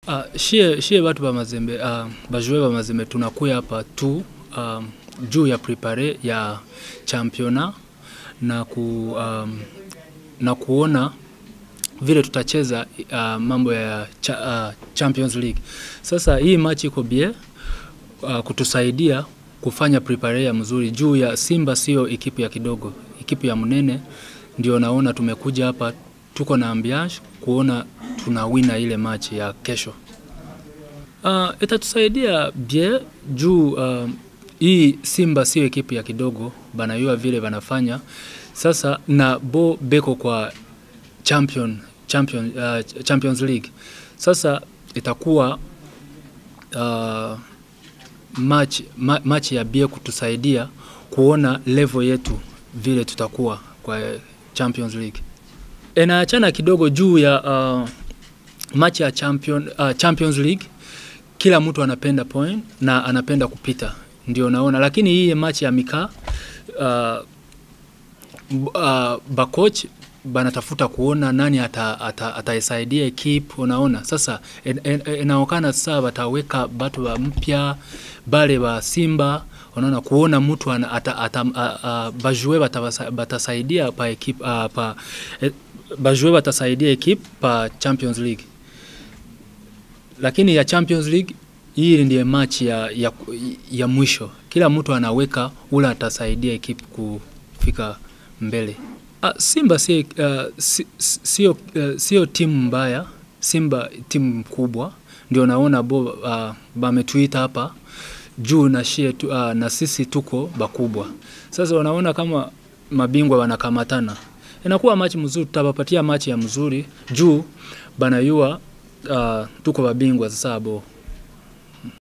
Uh, shie, shie batu ba mazembe uh, bajue ba mazembe tunakuya hapa tu um, juu ya prepare ya championa na, ku, um, na kuona vile tutacheza uh, mambo ya cha, uh, Champions League. Sasa hii machi iko bie uh, kutusaidia kufanya prepare ya mzuri juu ya Simba, sio ekipu ya kidogo, ekipu ya mnene. Ndio naona tumekuja hapa, tuko na ambiance kuona tunawina ile machi ya kesho. Uh, itatusaidia bie juu uh, hii Simba sio ekipu ya kidogo, banayua vile banafanya sasa, na bo beko kwa champion, champion, uh, Champions League. Sasa itakuwa uh, match, ma, match ya bie kutusaidia kuona level yetu vile tutakuwa kwa Champions League. Inaachana kidogo juu ya uh, match ya champion, uh, Champions League, kila mtu anapenda point na anapenda kupita, ndio naona, lakini hii match ya mikaa uh, uh, bakoch banatafuta kuona nani ataisaidia ata, ata ekip unaona sasa inaonekana sasa bataweka batu ba mpya bale ba Simba unaona kuona mtu bajue batasaidia pa ekip uh, pa e, bajue batasaidia ekip pa Champions League, lakini ya Champions League hii ndiye match ya, ya, ya mwisho. Kila mtu anaweka ula atasaidia ekip kufika mbele. Uh, Simba sio uh, sio uh, sio timu mbaya. Simba timu kubwa, ndio naona bo uh, bametuita hapa juu na shie tu, uh, na sisi tuko bakubwa. Sasa wanaona kama mabingwa wanakamatana, inakuwa machi mzuri, tutapapatia machi ya mzuri juu banayua uh, tuko babingwa sasa bo